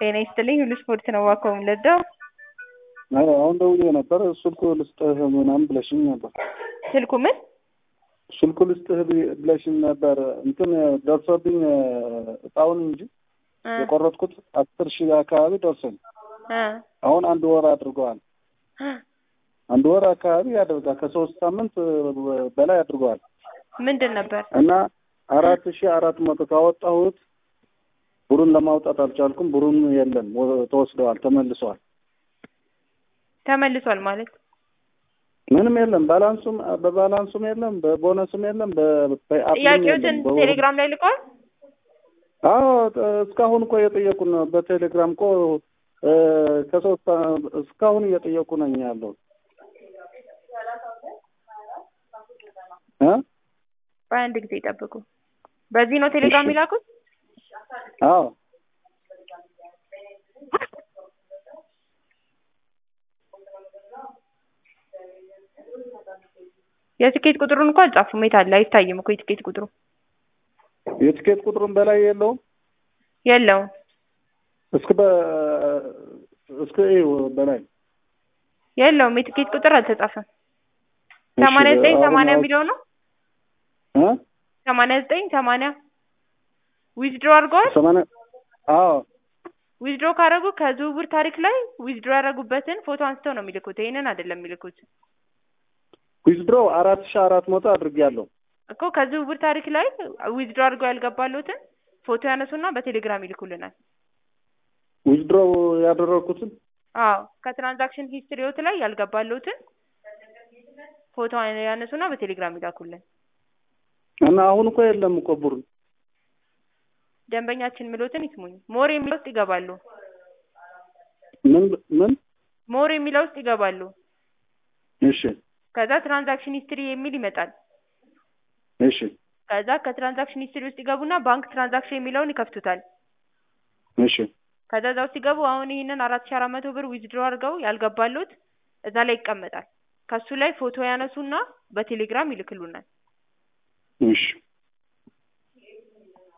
ጤና ይስጥልኝ ሁሉ ስፖርት ነው እባክዎ የምንወደው ኧረ አሁን ደውዬ ነበር ስልኩ ልስጥህ ምናምን ብለሽኝ ነበር። ስልኩ ምን ስልኩ ልስጥህ ብለሽኝ ነበር። እንትን ደርሶብኝ እጣውን እንጂ እ የቆረጥኩት አስር ሺህ አካባቢ ደርሶኝ እ አሁን አንድ ወር አድርገዋል። አንድ ወር አካባቢ ያደርጋል። ከሶስት ሳምንት በላይ አድርገዋል ምንድን ነበር እና አራት ሺህ አራት መቶ ካወጣሁት ብሩን ለማውጣት አልቻልኩም። ብሩን የለም ወ- ተወስደዋል፣ ተመልሰዋል። ተመልሷል ማለት ምንም የለም። ባላንሱም በባላንሱም የለም፣ በቦነስም የለም፣ በ- በአፕም ጥያቄዎትን የለም። በ- ቴሌግራም ላይ ልቀዋል አዎ ጥ- እስካሁን እኮ እየጠየቁ ነው። በቴሌግራም እኮ እ፣ ከሶስት አ- እስካሁን እየጠየቁ ነኝ ያለው እ በአንድ ጊዜ ይጠብቁ በዚህ ነው ቴሌግራም እሺ። የሚላኩት አዎ የትኬት ቁጥሩን እኮ አልጻፉም የት አለ አይታይም እኮ የትኬት ቁጥሩ የትኬት ቁጥሩን በላይ የለውም። የለውም እስከ በ እስከ ይኸው በላይ የለውም የትኬት ቁጥር አልተጻፈም እሺ፣ ሰማንያ ዘጠኝ አሁን ሰማንያ አውጥ- የሚለው ነው እ ሰማንያ ዘጠኝ ሰማንያ ዊዝድሮ አድርገዋል ሰማንያ አዎ ዊዝድሮ ካደረጉ ከዝውውር ታሪክ ላይ ዊዝድሮ ያደረጉበትን ፎቶ አንስተው ነው የሚልኩት ይሄንን አይደለም የሚልኩት ዊዝድሮ አራት ሺህ አራት መቶ አድርጌያለሁ። እኮ ከዝውውር ታሪክ ላይ ዊዝድሮ አድርገው ያልገባሉትን ፎቶ ያነሱና በቴሌግራም ይልኩልናል ዊዝድሮ ያደረግኩትን አዎ ከትራንዛክሽን ሂስትሪዎት ላይ ያልገባሉትን ፎቶ ያነሱና በቴሌግራም ይላኩልን እና አሁን እኮ የለም እኮ ብሩ ደንበኛችን ምሎትን ይስሙኝ ሞር የሚለው ውስጥ ይገባሉ ምን ምን ሞር የሚለው ውስጥ ይገባሉ እሺ ከዛ ትራንዛክሽን ሂስትሪ የሚል ይመጣል እሺ ከዛ ከትራንዛክሽን ሂስትሪ ውስጥ ይገቡና ባንክ ትራንዛክሽን የሚለውን ይከፍቱታል እሺ ከዛ እዛ ውስጥ ሲገቡ አሁን ይህንን አራት ሺ አራት መቶ ብር ዊዝድሮ አድርገው ያልገባሉት እዛ ላይ ይቀመጣል ከሱ ላይ ፎቶ ያነሱና በቴሌግራም ይልክሉናል እሺ